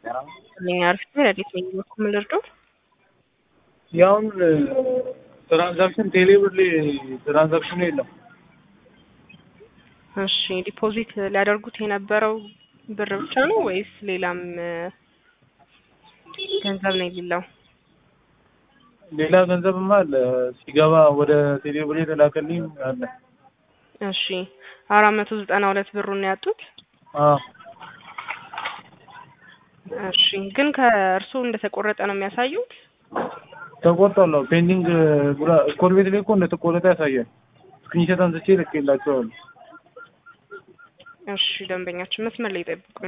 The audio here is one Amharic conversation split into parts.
እኛ አርፍቴ ረዴት ነኝ በኩል ምን ልርዳዎት? ያውን ትራንዛክሽን ቴሌብር ላይ ትራንዛክሽኑ የለም። እሺ ዲፖዚት ሊያደርጉት የነበረው ብር ብቻ ነው ወይስ ሌላም ገንዘብ ነው የሌለው? ሌላ ገንዘብማ አለ ሲገባ ወደ ቴሌብር የተላከልኝ አለ። እሺ አራት መቶ ዘጠና ሁለት ብሩን ነው ያጡት። አዎ እሺ ግን ከእርስዎ እንደተቆረጠ ነው የሚያሳዩት? ተቆርጧል። አዎ ፔንዲንግ ብላ ስኮር ቤት ላይ እኮ እንደተቆረጠ ያሳያል። ስክሪንሾት አንስቼ ልኬላቸዋለሁ። እሺ ደንበኛችን መስመር ላይ ይጠብቁን።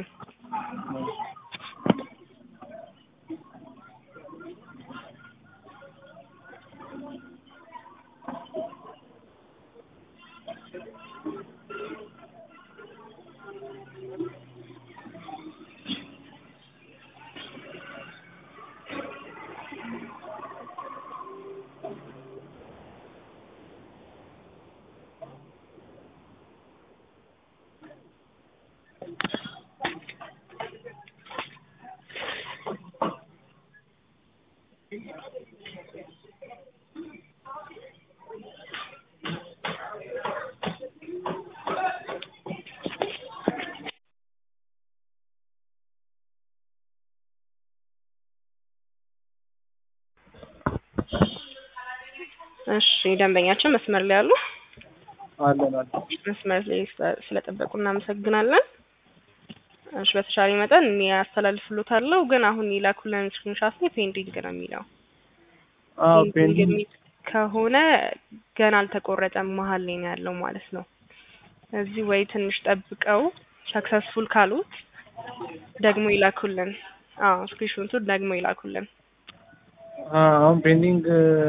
እሺ ደንበኛችን መስመር ላይ አሉ? አለን አለን። መስመር ላይ ስለ- ስለጠበቁ እናመሰግናለን። እሺ በተቻለ መጠን እኔ አስተላልፍሎታለሁ፣ ግን አሁን የላኩልን ስክሪንሻት ላይ ፔንዲንግ ነው የሚለው። አዎ ፔንዲንግ ፔንዲንግ የሚል ከሆነ ገና አልተቆረጠም፣ መሀል ላይ ነው ያለው ማለት ነው። እዚህ ወይ ትንሽ ጠብቀው ሰክሰስፉል ካሉት ደግሞ ይላኩልን። አዎ ስክሪንሾቱን ደግሞ ይላኩልን። አ- አሁን ፔንዲንግ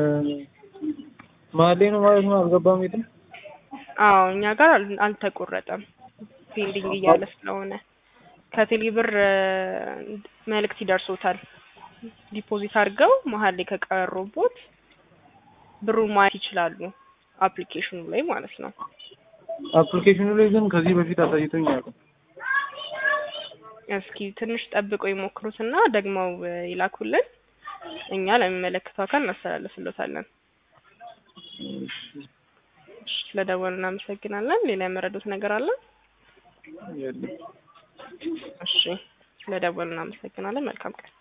መሀል ላይ ነው ማለት ነው። አልገባም የትም አዎ እኛ ጋር አል- አልተቆረጠም ፔንዲንግ እያለ ስለሆነ ከቴሌ ብር መልእክት ይደርሶታል። ዲፖዚት አድርገው መሀል ላይ ከቀሩቦት ብሩን ማየት ይችላሉ አፕሊኬሽኑ ላይ ማለት ነው። አፕሊኬሽኑ ላይ ግን ከዚህ በፊት አሳይቶኝ አያውቅም። እስኪ ትንሽ ጠብቀው ይሞክሩትና ደግመው ይላኩልን። እኛ ለሚመለከተው አካል እናስተላልፍሎታለን። እሺ፣ ስለደወሉ እናመሰግናለን። ሌላ የመረዱት ነገር አለ? የለም። እሺ፣ ስለደወሉ እናመሰግናለን። መልካም ቀን።